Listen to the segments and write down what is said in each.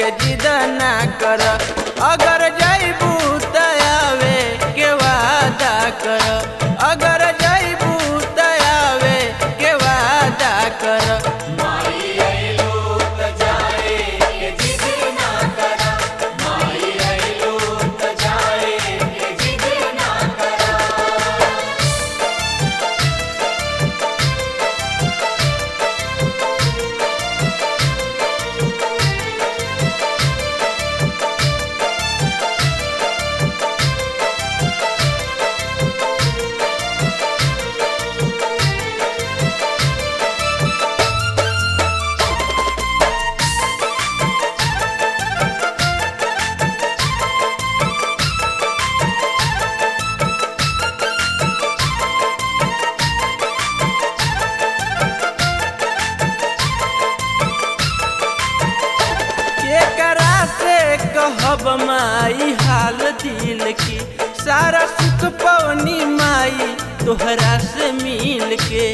के जिद ना कर अगर जैबू त आवे के वादा कर अगर जैबू त आवे के वादा कर केकरा से कहब माई हाल दिल की सारा सुख पवनी माई तोहरा से मिल के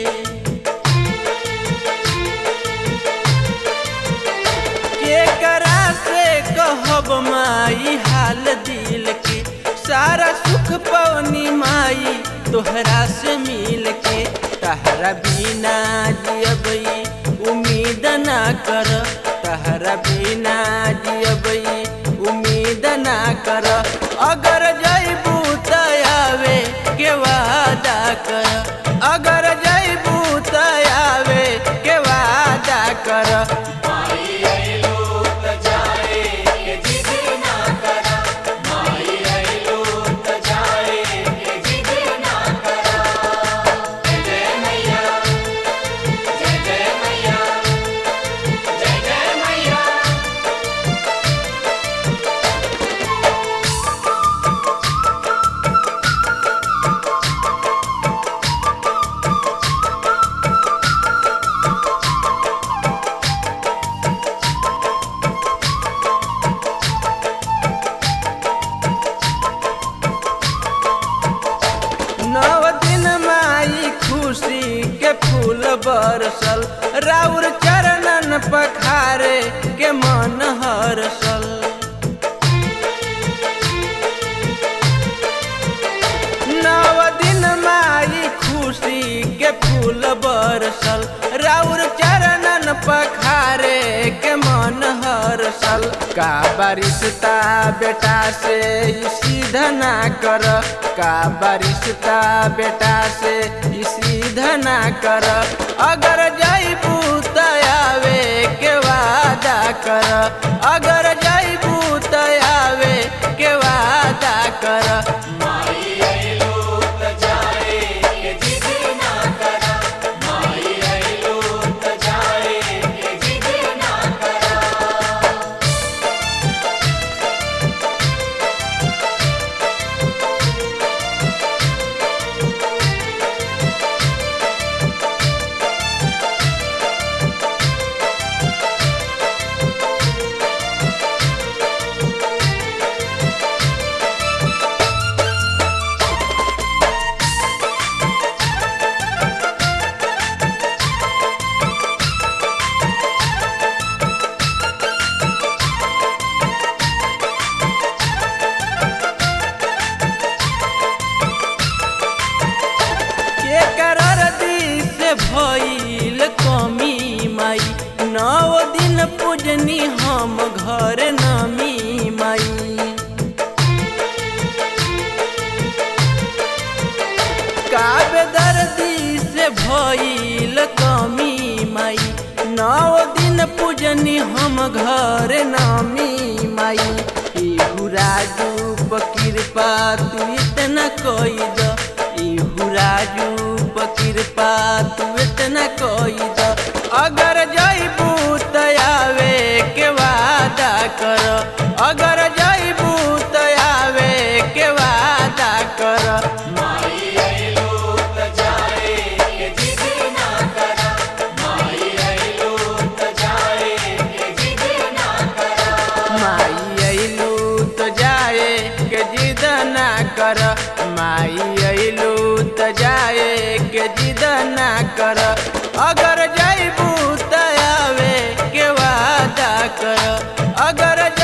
केकरा से कहब माई हाल दिल की सारा सुख पवनी माई तोहरा से मिल के तहरा बिना जियबई उम्मीद ना कर तहरा बिना जियबई उम्मीद ना कर अगर जैबू त आवे के वादा कर अगर जैबू त आवे के वादा कर नव दिन माई खुशी के फूल बरसल राउर चरणन पखारे के मन हरसल नव दिन माई खुशी के फूल बरसल राउर चरणन पखारे के मन हरसल का बारिशता बेटा से ई सीधा ना कर का बारिशता बेटा से ई सीधा ना कर अगर जैबू त आवे के वादा कर अगर जैबू त आवे के वादा कर केकर दिस भइल कमी माई नौ दिन पूजनी हम घर नमी माई काव्य दर्दी से भइल कमी माई नौ दिन पूजनी हम घर नामी माई इहु राजू कृपा तू इतना कोई द इहु राजू कृपा तू इतना कोई द अगर जैबू त आवे के वादा कर अगर जैबू त आवे के वादा कर माई अइलू तो जाए के जिद ना कर माई अइलू तो जाए के जिद ना कर अगर जैबू त आवे के वादा कर अगर